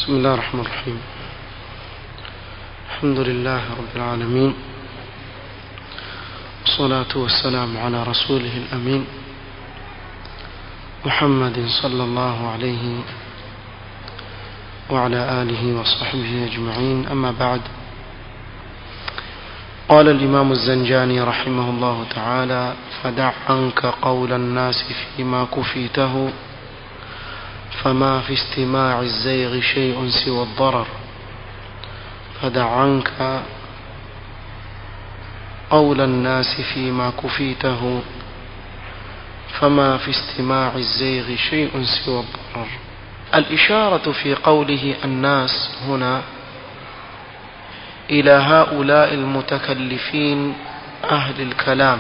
بسم الله الرحمن الرحيم الحمد لله رب العالمين والصلاة والسلام على رسوله الأمين محمد صلى الله عليه وعلى آله وصحبه أجمعين أما بعد قال الإمام الزنجاني رحمه الله تعالى فدع عنك قول الناس فيما كفيته فما في استماع الزيغ شيء سوى الضرر فدع عنك قول الناس فيما كفيته فما في استماع الزيغ شيء سوى الضرر الإشارة في قوله الناس هنا إلى هؤلاء المتكلفين أهل الكلام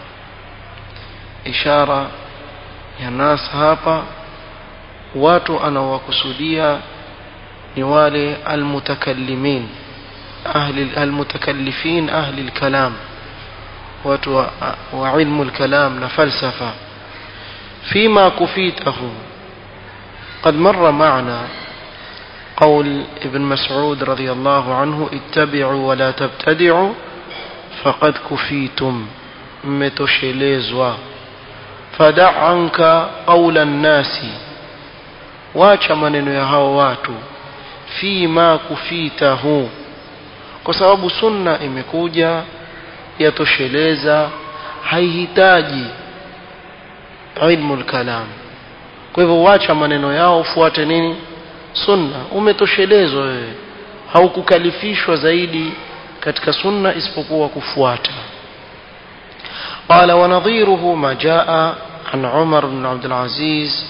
إشارة ya nas hapa watu anawakusudia ni wale almutakallimin ahli almutakallifin ahli alkalam watu wa, wa ilmu alkalam na falsafa فيما كفيته قد مر معنا قول ابن مسعود رضي الله عنه اتبعوا ولا تبتدعوا فقد كفيتم متشليزوا فدع عنك قول الناس wacha maneno ya hao watu fima kufitahu kwa sababu sunna imekuja yatosheleza haihitaji ilmu lkalam kwa hivyo wacha maneno yao ufuate nini sunna umetoshelezwa wewe haukukalifishwa zaidi katika sunna isipokuwa kufuata قال ونظيره ما جاء عن عمر بن عبد العزيز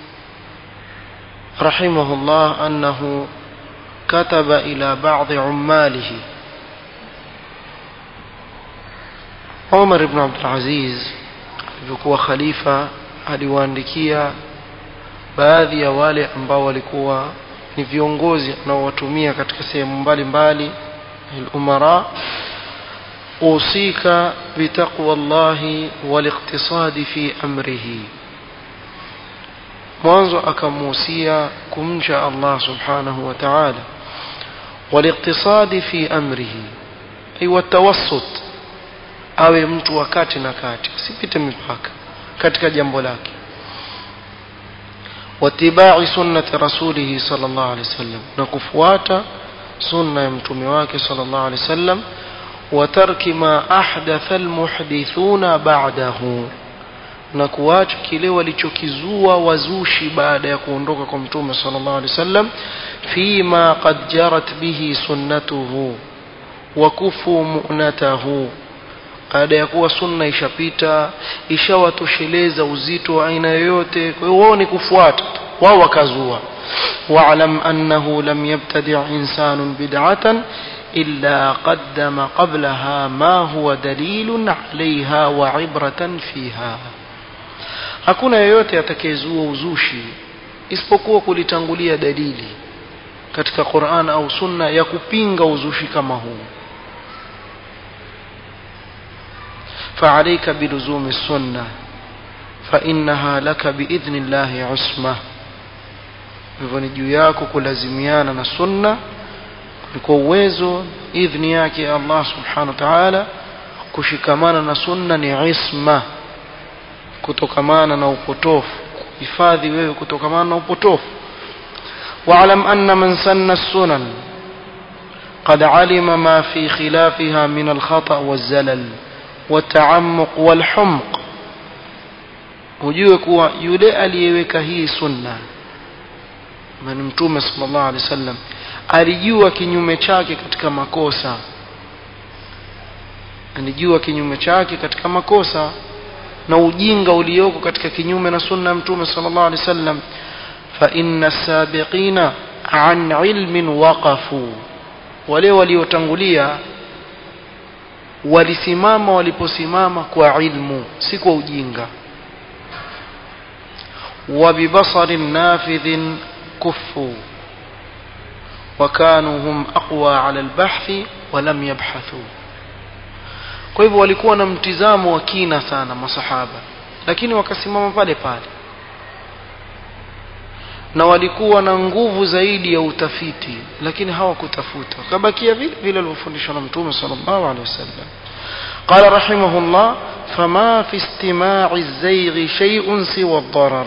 رحمه الله أنه كتب إلى بعض عماله عمر بن عبد العزيز alivyokuwa khalifa aliwaandikia baadhi ya wale ambao walikuwa ni viongozi anaowatumia katika sehemu mbalimbali الأمراء أوصيك بتقوى الله والاقتصاد في أمره mwanzo akamuhusia kumcha Allah subhanahu wa ta'ala والاقتصاد في أمره أي والتوسط awe mtu wa kati na kati asipite mipaka katika jambo lake watibai sunnati rasulihi sallallahu alaihi wasallam na kufuata sunna ya mtume wake sallallahu alaihi wasallam wa tarki ma ahdatha almuhdithuna ba'dahu na kuacha kile walichokizua wazushi baada ya kuondoka kwa mtume sallallahu alaihi wasallam fima qad jarat bihi sunnatuhu wa kufu mu'natahu baada ya kuwa sunna ishapita ishawatosheleza uzito wa aina yoyote kwa hiyo wao ni kufuata wao wakazua wa'lam annahu lam yabtadi' insanun bid'atan illa qaddama qablaha ma huwa dalilun 'alayha wa 'ibratan fiha hakuna yeyote atakayezua uzushi isipokuwa kulitangulia dalili katika Qur'an au sunna ya kupinga uzushi kama huu فعليك بلزوم السنة فإنها لك بإذن الله عصمة hivyo ni juu yako kulazimiana na sunna kwa uwezo idhni yake Allah subhanahu wa ta'ala kushikamana na sunna ni isma kutokamana na upotofu hifadhi wewe kutokamana na upotofu واعلم أن من سن السنن قد علم ما في خلافها من الخطأ والزلل والتعمق والحمق ujue kuwa yule aliyeweka hii sunna ni mtume sallallahu alaihi wasallam alijua kinyume chake katika makosa alijua kinyume chake katika makosa na ujinga ulioko katika kinyume na sunna ya mtume sallallahu alaihi wasallam fa inna sabiqina an ilmin waqafu wale waliotangulia walisimama waliposimama kwa ilmu si kwa ujinga وببصر نافذ كفوا وكانوا هم أقوى على البحث ولم يبحثوا kwa hivyo walikuwa na mtizamo wa kina sana masahaba lakini wakasimama pale pale na walikuwa na nguvu zaidi ya utafiti lakini hawakutafuta wakabakia vile vile walivyofundishwa na mtume sallallahu alaihi wasallam قال رحمه الله فما في استماع الزيغ شيء سوى الضرر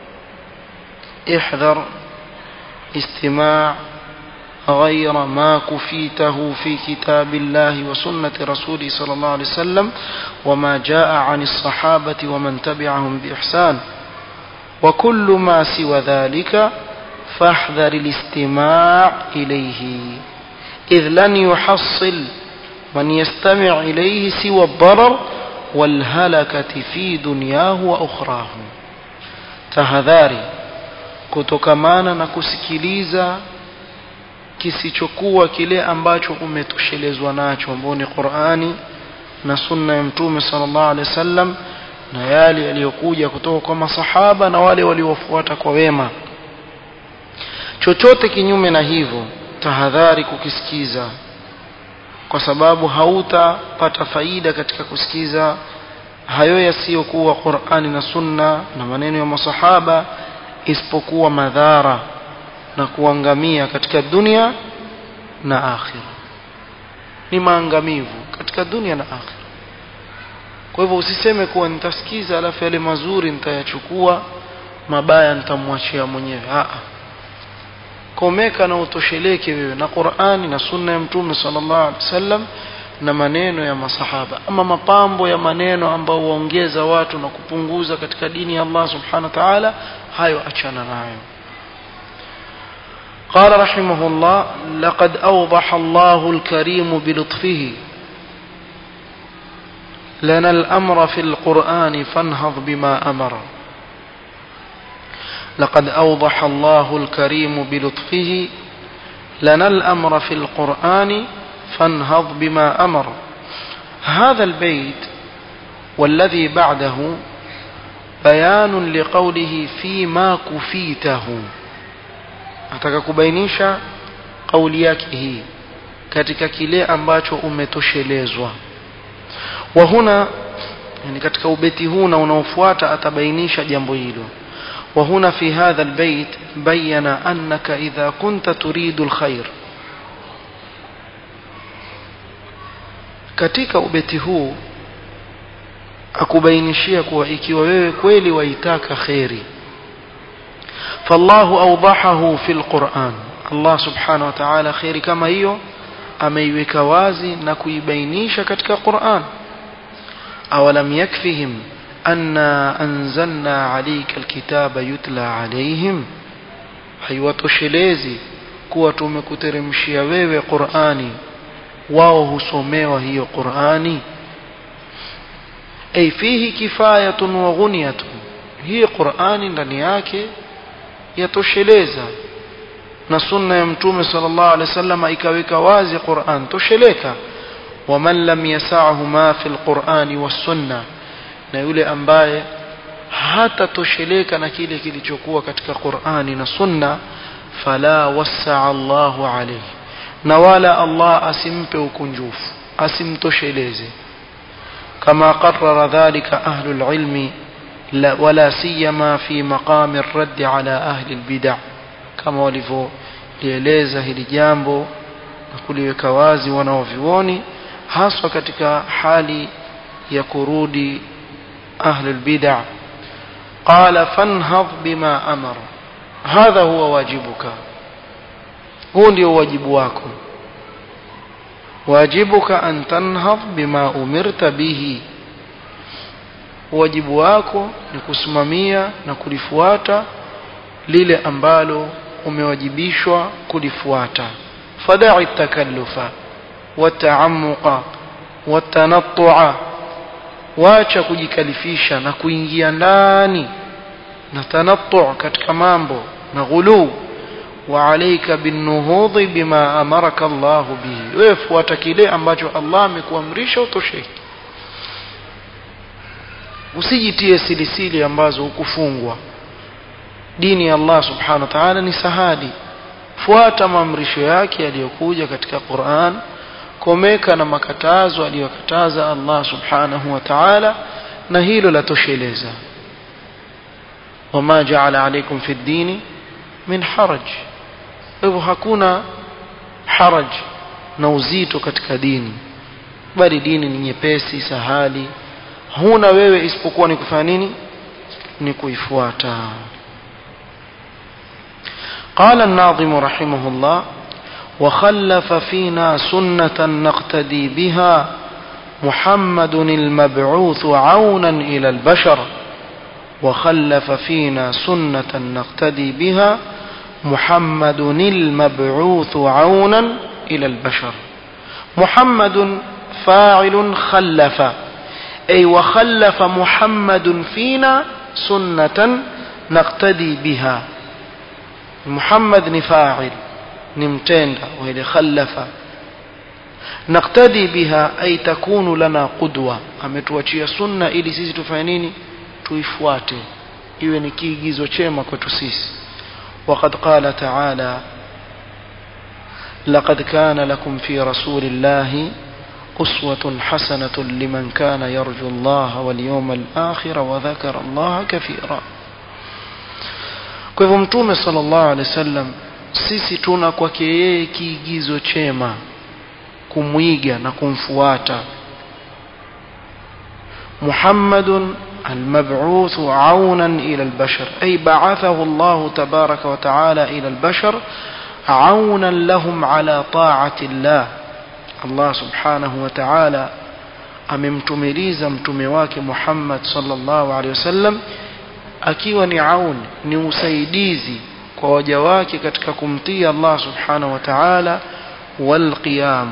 احذر استماع غير ما كفيته في كتاب الله وسنة رسوله صلى الله عليه وسلم وما جاء عن الصحابة ومن تبعهم بإحسان وكل ما سوى ذلك فاحذر الاستماع إليه إذ لن يحصل من يستمع إليه سوى الضرر والهلكة في دنياه وأخراه تهذاري kutokamana na kusikiliza kisichokuwa kile ambacho umetoshelezwa nacho ambao ni Qur'ani na sunna ya mtume sallallahu alaihi wasallam na yale yaliyokuja kutoka kwa masahaba na wale waliofuata kwa wema chochote kinyume na hivyo tahadhari kukisikiza kwa sababu hautapata faida katika kusikiza hayo yasiyokuwa Qur'ani na sunna na maneno ya masahaba isipokuwa madhara na kuangamia katika dunia na akhira ni maangamivu katika dunia na akhira kwa hivyo usiseme kuwa nitasikiza alafu yale mazuri nitayachukua mabaya nitamwachia mwenyewe a komeka na utosheleke wewe na Qur'ani na sunna ya mtume sallallahu alaihi wasallam na maneno ya masahaba ama mapambo ya maneno ambao huongeza watu na kupunguza katika dini ya Allah subhanahu wa ta'ala hayo achana nayo قال رحمه الله لقد أوضح الله الكريم بلطفه لنا الأمر في القرآن فانهض بما أمر لقد أوضح الله الكريم بلطفه لنا الأمر في القرآن فانهض بما أمر هذا البيت والذي بعده بيان لقوله فيما كفيته ataka kubainisha kauli yake hii katika kile ambacho umetoshelezwa wa huna yani katika ubeti huu na unaofuata atabainisha jambo hilo wa huna fi hadha albayt bayyana annaka idha kunta turidu alkhair katika ubeti huu akubainishia kuwa ikiwa wewe kweli waitaka khairi فالله أوضحه في القرآن الله سبحانه وتعالى خير كما هي ameiweka wazi na kuibainisha katika Qur'an awalam yakfihim anna anzalna alayka alkitaba yutla alayhim haiwatoshelezi kuwa tumekuteremshia wewe Qur'ani wao husomewa hiyo Qur'ani ay fihi kifayatun wa ghunyatun hii Qur'ani ndani yake yatosheleza na sunna ya mtume sallallahu alaihi wasallam ikaweka wazi Qur'an tosheleka waman lam yasahu ma fi alqur'ani was-sunna na yule ambaye hata tosheleka na kile kilichokuwa katika Qur'ani na sunna fala wasaa Allahu alayhi na wala Allah asimpe ukunjufu asimtosheleze kama qarrara dhalika ahlul ilmi لا ولا سيما في مقام الرد على أهل البدع كما walivyolieleza hili jambo na kuliweka wazi wanaovioni haswa katika hali ya kurudi ahlul bid'a qala fanhadh bima amara hadha huwa wajibuka huu ndio wajibu wako wajibuka an tanhadh bima umirta bihi wajibu wako ni kusimamia na kulifuata lile ambalo umewajibishwa kulifuata fada'i takallufa wata'ammuqa watanattu'a wacha kujikalifisha na kuingia ndani na tanattu' katika mambo na ghulu wa alayka binuhudhi bima amaraka Allah bihi wewe fuata kile ambacho Allah amekuamrisha utosheke usijitie silisili ambazo hukufungwa dini ya Allah subhanahu wa ta'ala ni sahali fuata maamrisho yake yaliyokuja katika Qur'an komeka na makatazo aliyokataza Allah subhanahu wa ta'ala na hilo latosheleza wama ja'ala alaykum fi ad-dini min haraj hivyo hakuna haraj na uzito katika dini bali dini ni nyepesi sahali huna wewe isipokuwa ni kufanya nini ni kuifuata قال الناظم رحمه الله وخلف فينا سنة نقتدي بها محمد المبعوث عونا إلى البشر وخلف فينا سنة نقتدي بها محمد المبعوث عونا إلى البشر محمد فاعل خلف أي وخلف محمد فينا سنة نقتدي بها محمد نفاعل نمتند وإلى خلف نقتدي بها أي تكون لنا قدوة ametuachia sunna ili sisi tufanye nini tuifuate iwe ni kiigizo chema kwetu sisi وقد قال تعالى لقد كان لكم في رسول الله أسوة حسنة لمن كان يرجو الله واليوم الآخر وذكر الله كثيرا kwa hivyo mtume sallallahu alaihi wasallam sisi tuna kwake yeye kiigizo chema kumwiga na kumfuata محمد المبعوث عونا إلى البشر أي بعثه الله تبارك وتعالى إلى البشر عونا لهم على طاعة الله الله سبحانه وتعالى amemtumiliza mtume wake Muhammad sallallahu alaihi wasallam akiwa ni aun ni usaidizi kwa waja wake katika kumtii Allah subhanahu wa ta'ala wal qiyam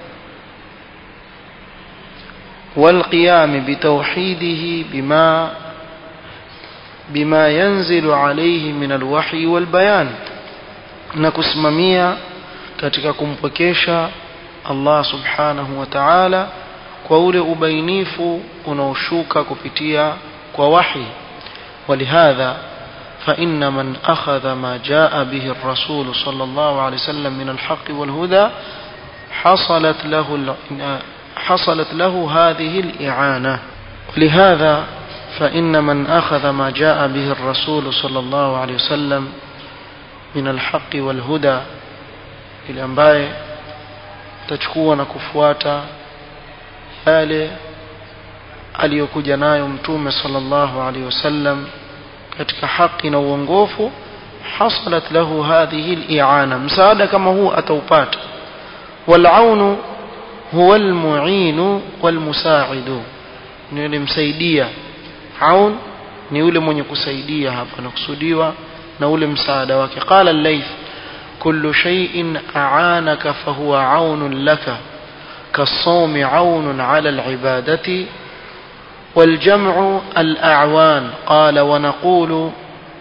والقيام بتوحيده بما بما ينزل عليه من الوحي والبيان نكسممia katika kumpokesha Allah subhanahu wa ta'ala kwa ule ubainifu unaoshuka kupitia kwa wahi ولهذا فإن من أخذ ما جاء به الرسول صلى الله عليه وسلم من الحق والهدى حصلت له حصلت له هذه الإعانة ولهذا فإن من أخذ ما جاء به الرسول صلى الله عليه وسلم من الحق والهدى ili ambaye tachukua na kufuata yale aliyokuja nayo mtume sallallahu alaihi wasallam katika haki na uongofu hasalat lahu hadhihi al-i'ana msaada kama huu ataupata wal-aunu huwa al-mu'inu wal-musa'idu ni yule msaidia aun ni yule mwenye kusaidia hapa nakusudiwa na ule msaada wake qala al-layth kullu shay'in a'anaka fahuwa 'aunun laka كالصوم عون على العبادة والجمع الأعوان قال ونقول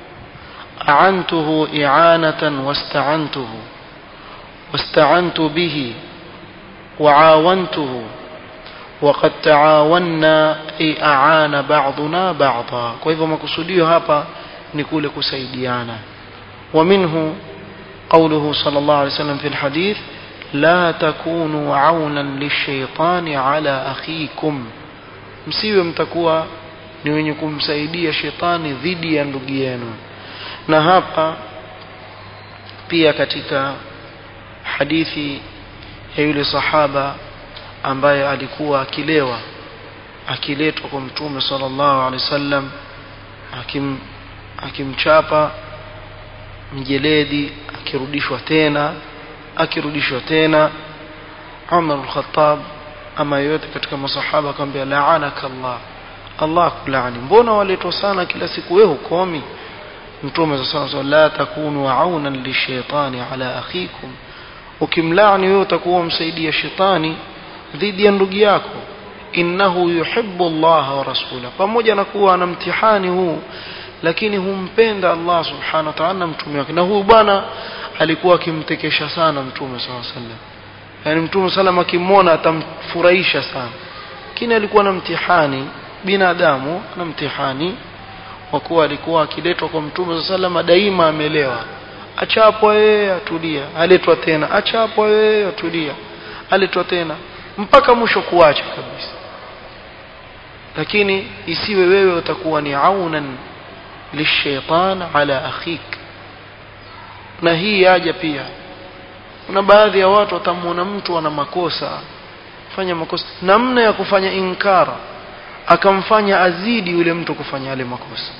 أعنته إعانة واستعنته واستعنت به وعاونته وقد تعاوننا أي أعان بعضنا بعضا كيف ما كسوديو هابا نقول كسيديانا ومنه قوله صلى الله عليه وسلم في الحديث لا تكونوا عونا للشيطان على أخيكم msiwe mtakuwa ni wenye kumsaidia shetani dhidi ya ndugu yenu na hapa pia katika hadithi ya yule sahaba ambaye alikuwa akilewa akiletwa kwa mtume sallallahu alaihi wasallam akim akimchapa mjeledi akirudishwa tena akirudishwa tena Umar al-Khattab ama yote katika masahaba akamwambia la'anaka Allah Allah kulaani mbona waletwa sana kila siku wewe hukomi mtume sasa la takunu aunan lishaitani ala akhikum ukimlaani wewe utakuwa msaidia shetani dhidi ya ndugu yako innahu yuhibbu Allah wa rasulahu pamoja na kuwa ana mtihani huu lakini humpenda Allah subhanahu wa ta'ala mtume wake na huyu bwana alikuwa akimtekesha sana mtume sallallahu alaihi wasallam yani mtume sallam akimwona atamfurahisha sana lakini alikuwa na mtihani binadamu na mtihani kwa kuwa alikuwa akiletwa kwa mtume sallam daima amelewa achapwa yeye atulia aletwa tena achapwa yeye atulia aletwa tena mpaka mwisho kuacha kabisa lakini isiwe wewe utakuwa ni aunan lishaitan ala akhik na hii yaja pia kuna baadhi ya watu watamuona mtu ana makosa fanya makosa namna ya kufanya inkara akamfanya azidi yule mtu kufanya yale makosa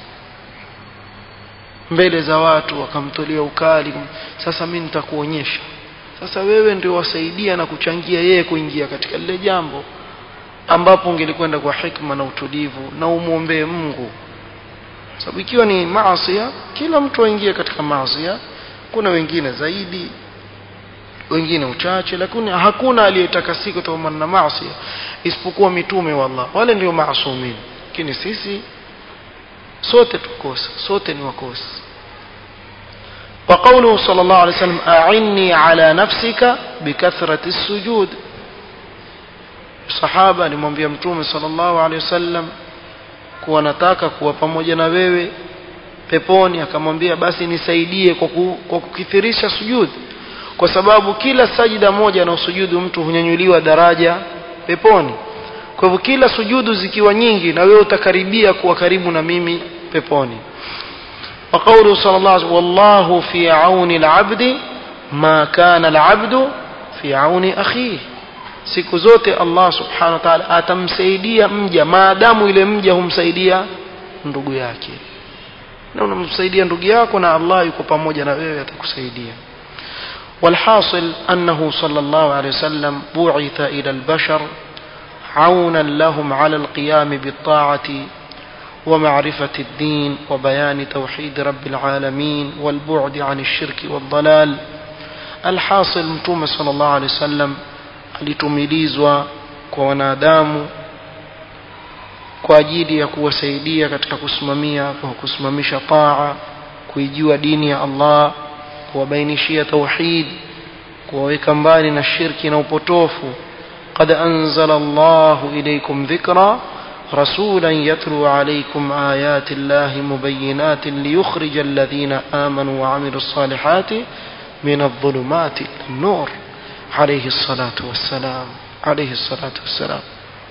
mbele za watu akamtolea ukali sasa mimi nitakuonyesha sasa wewe ndio wasaidia na kuchangia yeye kuingia katika lile jambo ambapo ungelikwenda kwa hikma na utulivu na umwombee Mungu sababu ikiwa ni maasi kila mtu aingie katika maasi kuna wengine zaidi wengine uchache lakini hakuna aliyetakasika kutokana na maasi isipokuwa mitume wa Allah wale ndio maasumin lakini sisi sote tukosa sote ni wakosa وقوله صلى الله عليه وسلم أعني على نفسك بكثرة السجود صحابة alimwambia mtume sallallahu alaihi wasallam kuwa nataka kuwa pamoja na wewe peponi akamwambia basi nisaidie kwa, ku, kwa kukithirisha sujud kwa sababu kila sajida moja na usujudu mtu hunyanyuliwa daraja peponi kwa hivyo kila sujudu zikiwa nyingi na wewe utakaribia kuwa karibu na mimi peponi وقوله صلى الله عليه وسلم والله في عون العبد ما كان العبد في عون أخيه siku zote Allah subhanahu wa ta'ala atamsaidia mja maadamu ile mja humsaidia ndugu yake na unamsaidia ndugu yako na Allah yuko pamoja na wewe atakusaidia والحاصل أنه صلى الله عليه وسلم بعث إلى البشر عونا لهم على القيام بالطاعة ومعرفة الدين وبيان توحيد رب العالمين والبعد عن الشرك والضلال الحاصل متوم صلى الله عليه وسلم alitumilizwa kwa wanadamu kwa ajili ya kuwasaidia katika kusimamia kwa kusimamisha taa kuijua dini ya Allah kuwabainishia tauhid kuwaweka mbali na shirki na upotofu قد أنزل الله إليكم ذكرا رسولا يتلو عليكم آيات الله مبينات ليخرج الذين آمنوا وعملوا الصالحات من الظلمات إلى النور عليه الصلاة والسلام عليه الصلاة والسلام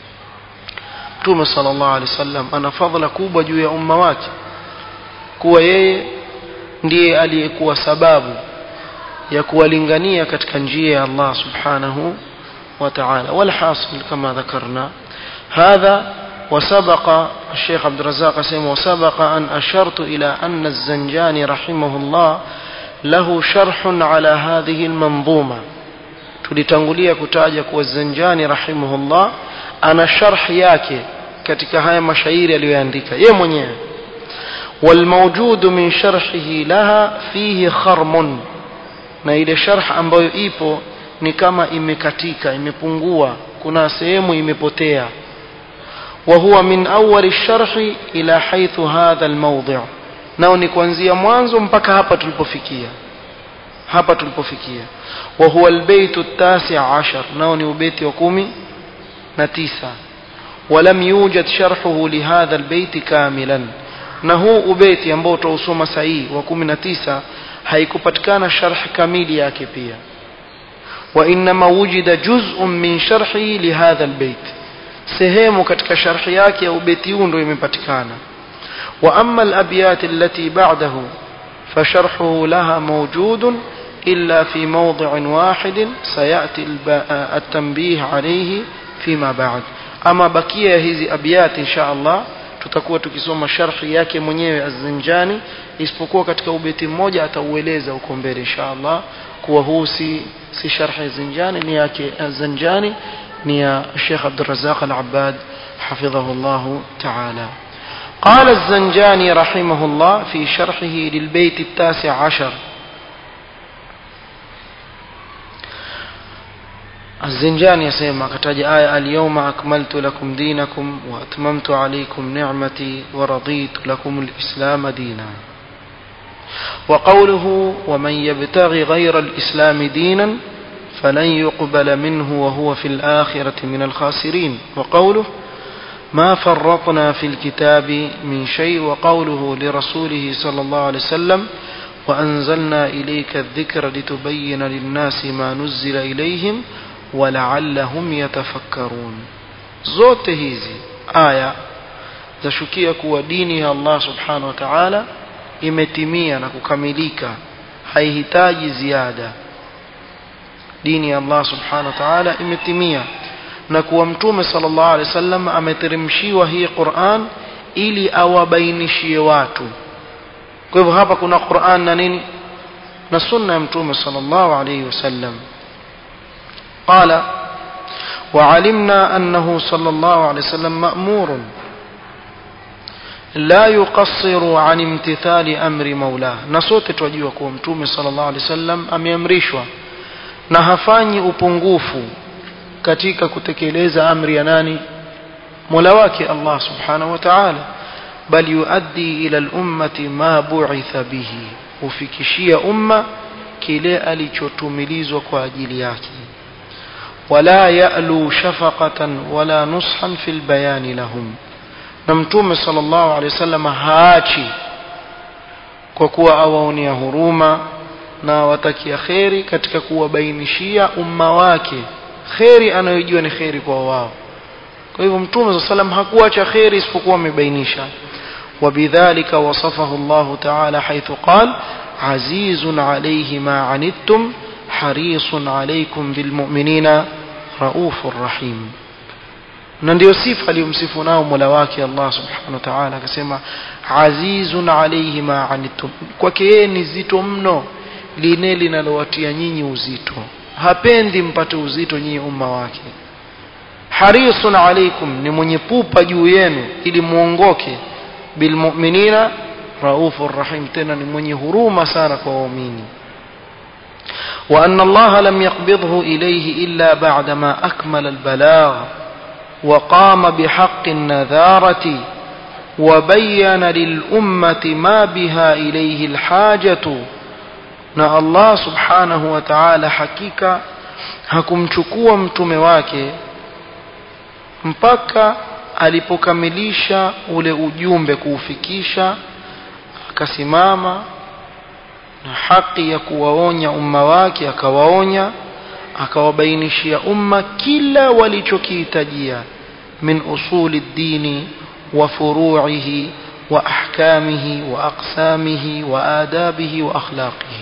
Mtume sallallahu alaihi wasallam ana fadhila kubwa juu ya umma wake kuwa yeye ndiye aliyekuwa sababu ya kuwalingania katika njia ya Allah subhanahu wa ta'ala walhasil kama dhakarna hadha وسبق الشيخ عبد الرزاق سيما وسبق أن أشرت إلى أن الزنجاني رحمه الله له شرح على هذه المنظومة tulitangulia kutaja kuwa Zanjani rahimahullah ana sharh yake katika haya mashairi aliyoandika yeye mwenyewe والموجود من شرحه لها فيه خرم na ile sharh ambayo ipo ni kama imekatika imepungua kuna sehemu imepotea وهو من أول الشرح إلى حيث هذا الموضع nao ni kuanzia mwanzo mpaka hapa tulipofikia hapa tulipofikia وهو البيت التاسع عشر nao ni ubeti wa kumi na tisa ولم يوجد شرحه لهذا البيت كاملا na huu ubeti ambao utausoma sahihi wa kumi na tisa haikupatikana sharh kamili yake pia وإنما وجد جزء من شرحه لهذا البيت sehemu katika sharhi yake ya ubeti huu ndio imepatikana wa amma al-abyat allati ba'dahu fasharhuhu laha mawjudun illa fi mawdi'in wahid sayati at-tanbih alayhi fima ba'd ama bakia ya hizi abyat insha Allah tutakuwa tukisoma sharhi yake mwenyewe az-Zinjani isipokuwa katika ubeti mmoja ataueleza huko mbele insha Allah kuwa huu si si sharhi Zinjani ni yake az-Zinjani نيا الشيخ عبد الرزاق العباد حفظه الله تعالى قال الزنجاني رحمه الله في شرحه للبيت التاسع عشر الزنجاني يسمى كتاج آية اليوم أكملت لكم دينكم وأتممت عليكم نعمتي ورضيت لكم الإسلام دينا وقوله ومن يبتغي غير الإسلام دينا فلن يقبل منه وهو في الآخرة من الخاسرين وقوله ما فرطنا في الكتاب من شيء وقوله لرسوله صلى الله عليه وسلم وأنزلنا إليك الذكر لتبين للناس ما نزل إليهم ولعلهم يتفكرون zote hizi aya zashukia kuwa dini ya Allah subhanahu wa ta'ala imetimia na kukamilika haihitaji ziada dini ya Allah subhanahu wa ta'ala imetimia na kuwa mtume sallallahu alaihi wasallam ameteremshiwa hii Qur'an ili awabainishie watu kwa hivyo hapa kuna Qur'an na nini na sunna ya mtume sallallahu alaihi wasallam qala وعلمنا أنه صلى الله عليه وسلم مأمور لا يقصر عن امتثال أمر مولاه نصوت توجيه كوم متومي صلى الله عليه وسلم ameamrishwa na hafanyi upungufu katika kutekeleza amri ya nani Mola wake Allah subhanahu wa ta'ala bal yuaddi ila al-ummati ma bu'itha bihi ufikishia umma kile alichotumilizwa kwa ajili yake ولا يألو شفقة ولا نصحا في البيان لهم na mtume sallallahu alaihi wasallam haachi kwa kuwa awaonia huruma na watakia kheri katika kuwabainishia umma wake kheri anayojua ni kheri kwa wao kwa hivyo mtume sallallahu alaihi wasallam hakuacha kheri isipokuwa amebainisha وبذلك وصفه الله تعالى حيث قال عزيز عليه ما عنتم حريص عليكم بالمؤمنين رؤوف رحيم na ndio sifa aliyomsifu nao Mola wake Allah Subhanahu wa Ta'ala akasema azizun alayhi ma anittum kwake yeye ni zito mno lile linalowatia nyinyi uzito hapendi mpate uzito nyinyi umma wake harisun alaykum ni mwenye pupa juu yenu ili muongoke bilmu'minina raufur rahim tena ni mwenye huruma sana kwa waumini وأن الله لم يقبضه إليه إلا بعدما أكمل البلاغ وقام بحق النذارة وبين للأمة ما بها إليه الحاجة na Allah subhanahu wa ta'ala hakika hakumchukua mtume wake mpaka alipokamilisha ule ujumbe kuufikisha akasimama na haki ya kuwaonya umma wake akawaonya akawabainishia umma kila walichokihitajia min usuli dini wa furu'ihi wa ahkamihi wa aqsamihi wa adabihi wa akhlaqihi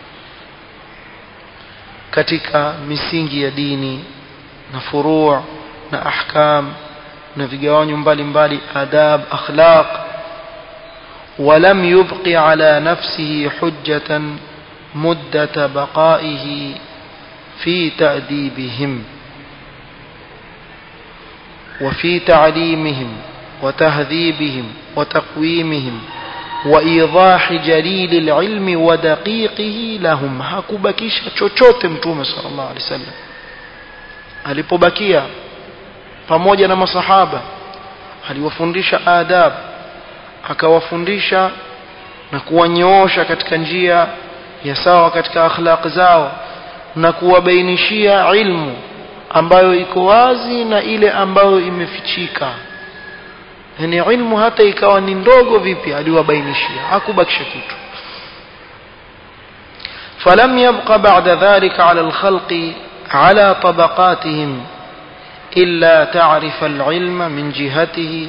katika misingi ya dini na furu' na ahkam na vigawanyo mbalimbali adab akhlaq ولم يبق على نفسه حجة مدة بقائه في تأديبهم وفي تعليمهم وتهذيبهم وتقويمهم وإيضاح جليل العلم ودقيقه لهم hakubakisha chochote mtume sallallahu alaihi wasallam alipobakia pamoja na masahaba aliwafundisha adab akawafundisha na kuwanyoosha katika njia ya sawa katika akhlaq zao na kuwabainishia ilmu ambayo iko wazi na ile ambayo imefichika yani ilmu hata ikawa ni ndogo vipi aliwabainishia hakubakisha kitu فلم يبق بعد ذلك على الخلق على طبقاتهم إلا تعرف العلم من جهته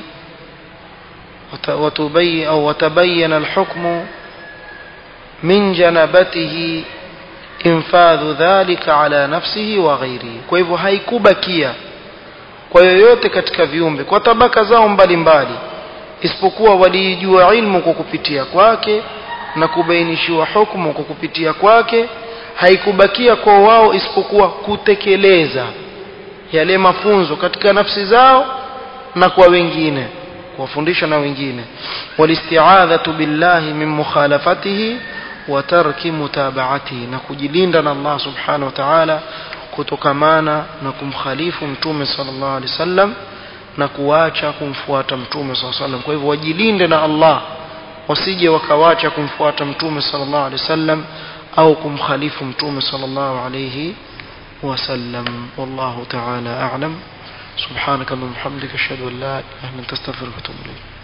وتبين أو وتبين الحكم من جنبته infadhu dhalika ala nafsihi wa ghairihi kwa hivyo haikubakia kwa yoyote katika viumbe kwa tabaka zao mbalimbali isipokuwa waliijua ilmu kwa kupitia kwake na kubainishiwa hukumu kwa kupitia kwake haikubakia kwa wao isipokuwa kutekeleza yale mafunzo katika nafsi zao na kwa wengine kuwafundisha na wengine walisti'adhatu billahi min mukhalafatihi wa tarki mutabaatihi na kujilinda na Allah subhanahu wa ta'ala kutokamana na kumkhalifu mtume sallallahu alaihi wasallam na kuacha kumfuata mtume sallallahu alaihi wasallam kwa hivyo wajilinde na Allah wasije wakawacha kumfuata mtume sallallahu alaihi wasallam au kumkhalifu mtume sallallahu alaihi wasallam wallahu ta'ala a'lam سبحانك اللهم وبحمدك اشهد ان لا اله الا انت استغفرك واتوب اليك